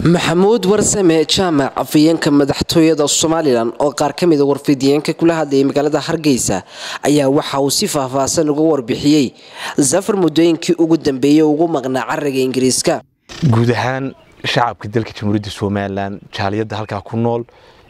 maxamuud warsame jaamac afayeenka madaxtooyada somalilan oo qaar ka mida warfidiyeenka kula hadlayay magaalada hargeysa ayaa waxa uu si faahfaahsan uga warbixiyey safar muddooyinkii ugu dambeeyey ugu maqnaa cariga ingiriiska guud ahaan shacabka dalka jamhuuriyadda somalilan jaaliyadda halkaa ku nool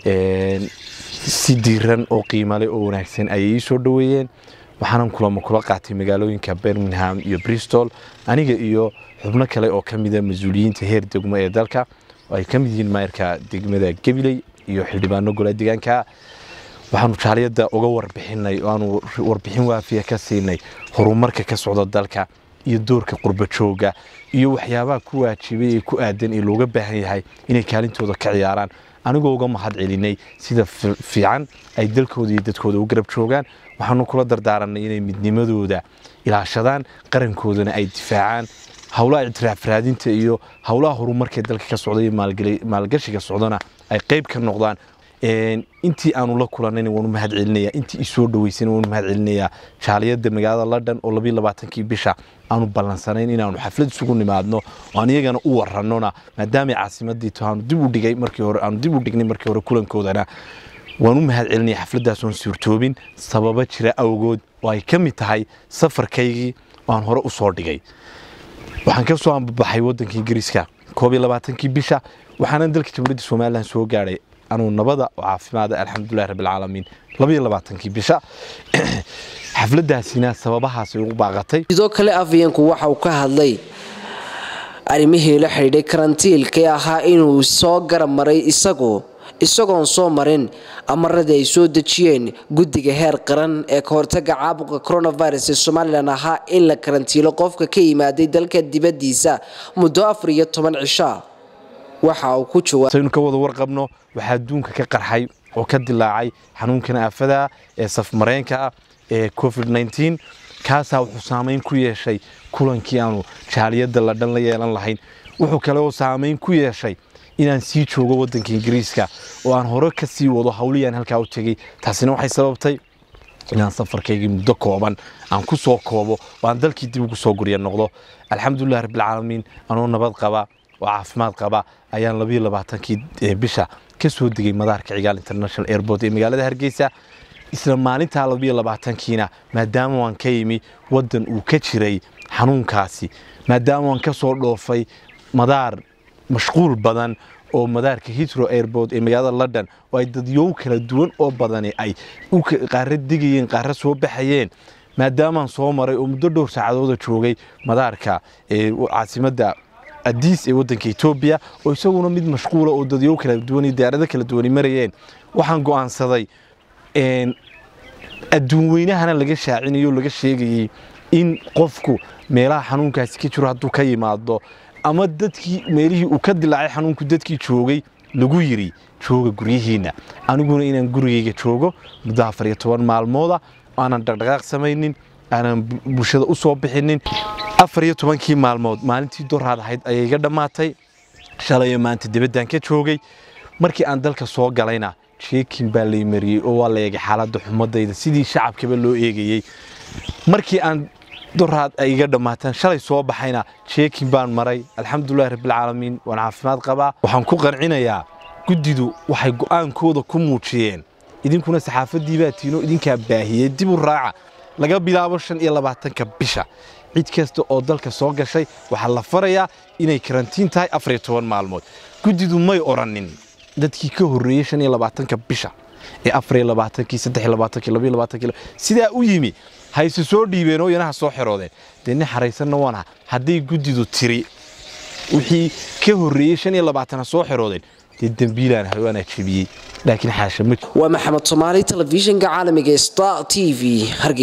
si diiran oo qiimale oo wanaagsan ayay ii soo dhoweeyeen waxaanan kulamo kula qaatay magaalooyinka birmingham iyo bristol aniga iyo xubno kale oo ka mida mas-uuliyiinta heer degmo ee dalka oo ay ka mid yihiin maayarka degmada gabiley iyo xildhibaano gola deegaanka waxaanu jaaliyadda uga warbixinay oo aanu warbixin waafiya ka siinay horumarka ka socda dalka iyo doorka qurbajooga iyo waxyaabaha ku waajibay ee ku aadan ee looga baahan yahay inay kaalintooda ka ciyaaraan anigoo uga mahad celinay sida fiican ay dalkooda iyo dadkooda u garab joogaan waxaanu kula dardaaranay inay midnimadooda ilaashadaan qarankoodana ay difaacaan howlaha ictiraaf raadinta iyo howlaha horumarka dalka ka socda iyo maalgashiga socdana ay qayb ka noqdaan intii aanu la kulanayna waanu mahad celinaya intii isoo dhaweysana waanu mahad celinayaa jaaliyadda magaalada london oo labiyo labaatankii bisha aanu ballansanayn inaanu xaflad isugu nimaadno oo aan iyagana u warannona maadaamay caasimadii to aanu dib u dhigay markii hore aanu dib u dhignay markii hore kulankoodana waan u mahad celinaya xafladdaas oon suurtoobin sababa jira awgood oo ay ka mid tahay safarkaygii oo aan hore u soo dhigay waxaan ka soo ambabaxay waddanka ingiriiska koob iyo labaatankii bisha waxaanan dalka jamhuuriyadda somalilan soo gaadhay anuu nabada oo caafimaada alxamdulilahi rabbilcaalamiin labaiyo labaatankii bisha xafladdaasina sababahaasay ugu baaqatay sidoo kale afayeenku waxa uu ka hadlay arrimihii la xidhiidhay karantiilkee ahaa inuu soo garab maray isagu isagoon soo marin amaradii ay soo dejiyeen guddiga heer qaran ee ka hortaga caabuqa coronavirus ee somalilan ahaa in la karantiilo qofka ka yimaaday dalka dibaddiisa muddo afar iyo toban cisha waxa uu ku jawaabsaynu ka wada warqabno waxaa adduunka ka qarxay oo ka dilaacay xanuunkan aafada ee safmareenka ah ee covid nteen kaasaa wuxuu saamayn ku yeeshay kulankii aanu jaaliyadda la dhan la yeelan lahayn wuxuu kale oo saamayn ku yeeshay inaan sii joogo waddanka ingiriiska oo aan hore ka sii wado hawliyaan halkaa u tegey taasina waxay sababtay inaan safarkaygii muddo kooban aan ku soo koobo oo aan dalkii dib ugu soo gurya noqdo alxamdulilah rabbilcaalamiin anoo nabad qaba oo caafimaad qaba ayaan labiyo labaatankii bisha ka soo degay madaarka cigaal international airport ee magaalada hargeysa isla maalintaa labiyo labaatankiina maadaama waan ka yimi waddan uu ka jiray xanuunkaasi maadaama waan ka soo dhoofay madaar mashquul badan oo madaarka hitro airport ee magaalada london oo ay dadyow kala duwan oo badani ay qaara degayeen qaara soo baxayeen maadaamaan soo maray oo muddo dhowr saacadooda joogay madaarka caasimadda adiis ee waddanka etoobiya oo isaguna mid mashquula oo dadyow kala duwan iyo diyaarado kala duwani marayeen waxaan go'aansaday adduun weynahana laga shaacinayo laga sheegayey in qofku meelaha xanuunkaasi ka jiro hadduu ka yimaado ama dadkii meelihii uu ka dilaacay xanuunku dadkii joogay lagu yiri jooga guryihiinna aniguna inaan gurigayga joogo muddo afar iyo toban maalmooda aanan dhaqdhaqaaq samaynin aanan bulshada u soo bixinin afar iyo tobankii maalmood maalintii doraad ahayd ayay iga dhammaatay shalayo maanta dibaddan ka joogay markii aan dalka soo galayna jeekin baa lay mariyey oo waa la eegay xaaladda xumadayda sidii shacabkaba loo eegayey markii aan doraad ay iga dhammaataan shalay soo baxayna jeekin baan maray alxamdulilahi rabbilcaalamiin waan caafimaad qabaa waxaan ku qancinayaa guddidu waxay go'aankooda ku muujiyeen idinkuna saxaafaddii baa tiino idinkaa baahiyey dib u raaca laga bilaabo shan iyo labaatanka bisha cid kasta oo dalka soo gashay waxaa la farayaa inay karantiin tahay afar iyo toban maalmood guddidu may odhanin dadkii ka horreeyey shan iyo labaatanka bisha ee afar iyo labaatankii saddex iyo labaatankii laba iyo labaatankii sidaa u yimi hayse soo dhiibeen oo yanaha soo xeroodeen dee nin xaraysanna waanaha hadday guddidu tiri wixii ka horreeyey shan iyo labaatana soo xeroodeen dee dembiilaan waanaa jebiyey laakiin xaasha ma waa maxamed soomaali telefishinka caalamiga star t v